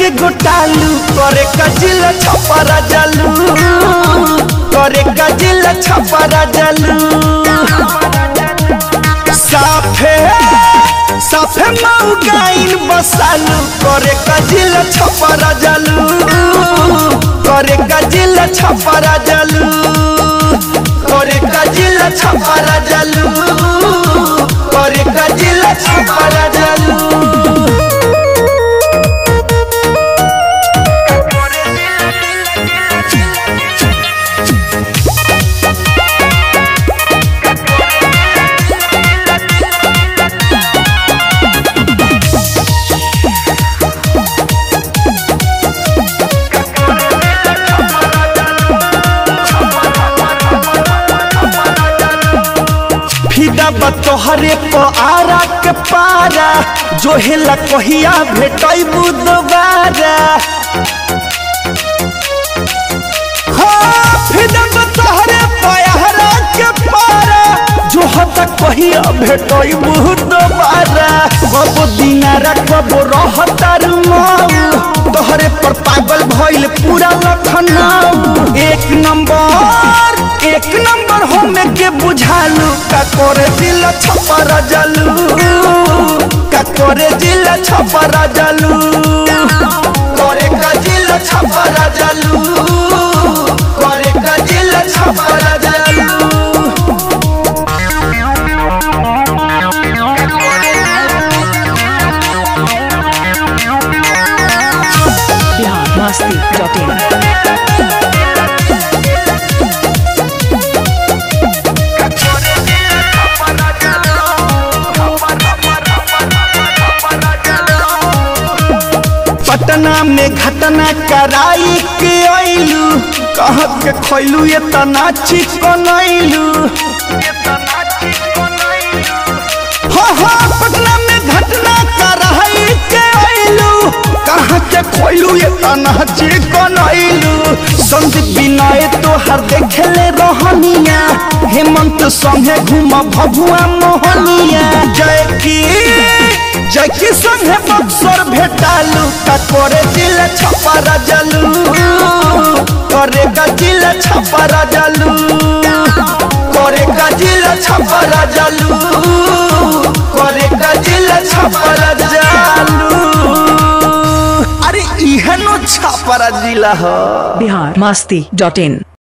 के गोटालू करे कजिल छपरा जलू करे कजिल छपरा जलू साफे साफे माऊ गाइन बसालू करे कजिल छपरा जलू करे कजिल छपरा जलू करे कजिल छपरा जलू करे कजिल छपरा जलू फिदा बतोहरे प आरा के पारा जो हेला कहिया भेटैबू दोबारा हाँ, फिदा बतोहरे प आरा के पारा जो हता कहिया भेटैबू दोबारा कब दिनारा कब रहतार माऊ तोहरे पर पागल भइल पूरा लखनऊ एक नंबर एक नंबर होने के बुझालू का करे दिल छपरा जलू का करे दिल छपरा जलू करे का दिल छपरा जलू करे का दिल छपरा जलू बिहार मस्ती डॉट इन पटना में घटना कराई के आइलू कह के खैलू ये तना चिकनैलू हाँ हाँ पटना में घटना कराई के आइलू कह के खैलू ये तना चिकनैलू संदीप विनय तो हर देखले रहनिया हेमंत संगे घूम भभुआ मोहनिया जय की जय की संगे बक्सर भेटालू का करे दिल छपरा जलू करे का दिल छपरा जलू करे का दिल छपरा जलू करे का दिल छपरा जलू अरे इहनो छपरा जिला ह बिहार मस्ती डॉट इन